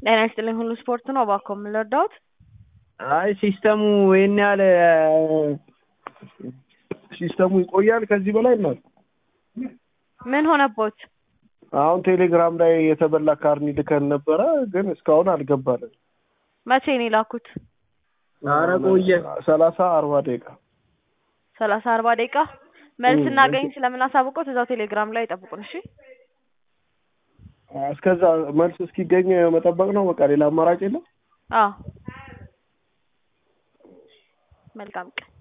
ጤና ይስጥልኝ ሁሉ ስፖርት ነው። እባክዎ ምን ልርዳዎት? አይ ሲስተሙ ይሄን ያህል ሲስተሙ ይቆያል ከዚህ በላይ እናት ምን ሆነቦት? አሁን ቴሌግራም ላይ የተበላ ካርኒ ልከን ነበረ፣ ግን እስካሁን አልገባንም። መቼ ነው የላኩት? ኧረ ቆየ ሰላሳ አርባ ደቂቃ ሰላሳ አርባ ደቂቃ መልስ እናገኝ ስለምናሳውቀው እዛው ቴሌግራም ላይ ይጠብቁን። እሺ እስከዛ መልስ እስኪገኝ መጠበቅ ነው። በቃ ሌላ አማራጭ የለም። አዎ መልካም ቀን